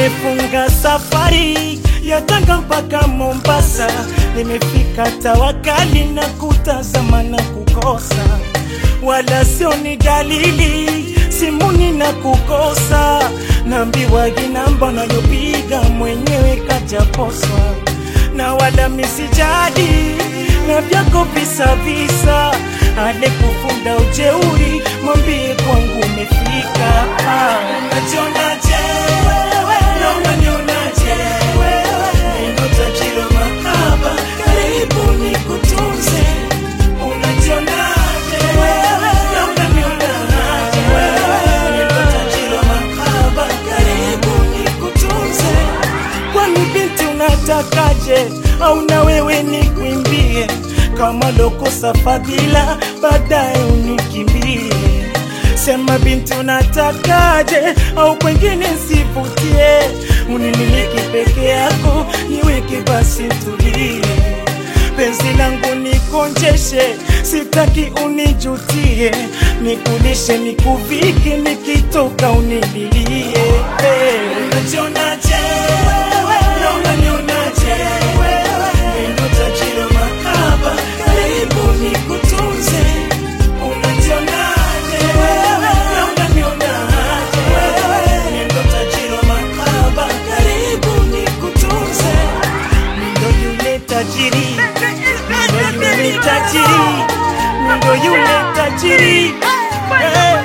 nimefunga safari ya Tanga mpaka Mombasa, nimefika Tawakali na kutazama na kukosa, wala sio ni dalili simuni na kukosa, naambiwa ginamba nayopiga mwenyewe kajaposwa, na wala misijadi na vyako visa visa, ale kufunda ujeuri, mwambie kwangu umefika. Ah, unajionaje wewe? Na unanionaje wewe? Ndio tajiri wa mahaba, karibu nikutunze. Unajionaje wewe? Na unanionaje wewe? Ndio tajiri wa mahaba, karibu nikutunze. Kwani binti unatakaje? Au na wewe nikwimbie kama lokosa fadhila, baadaye unikimbie? Sema binti unatakaje? Au kwengine sivutie, unimiliki peke yako, niweke basi tulie penzi langu nikonjeshe, sitaki unijutie, nikulishe nikuvike, nikitoka unililie. Hey. Unajionaje wewe? Na unanionaje wewe? Ndio tajiri wa mahaba, karibu nikutunze. Unajionaje wewe? Na unanionaje wewe? Ndio tajiri wa mahaba, karibu nikutunze. Ndo yule tajiri, ndo yule tajiri, ndo yule tajiri. Eh.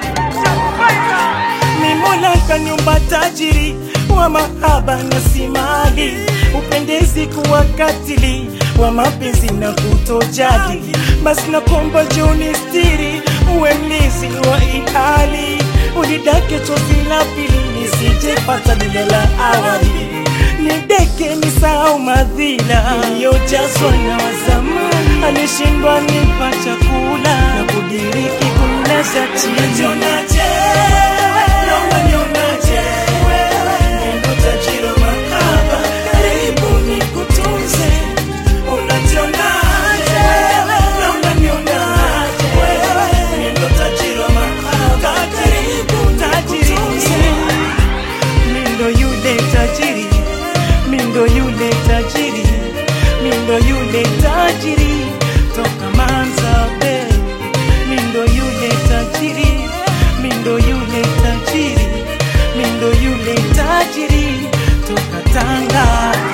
Ni Mola kaniumba tajiri wa mahaba na si mali, upendezi kuwa katili wa mapenzi na kutojali. Basi nakomba joni stiri, uwe mlizi wa ihali, unidake chozi la pili nisijepata lile la awali nideke nisahau madhila iliyojazwa na wazamani, alishindwa nipa chakula na kudiriki kumlaza chini. Unajionaje wewe? Na unanionaje wewe? Ndio tajiri wa mahaba, karibu nikutunze. Unajionaje wewe? Na unanionaje wewe? Ndio tajiri wa mahaba, karibu nikutunze. Mindo yule tajiri, mindo yule tajiri, mindo yule tajiri toka Manzabe, mindo yule tajiri, mindo yule tajiri, mindo yule tajiri toka Tanga.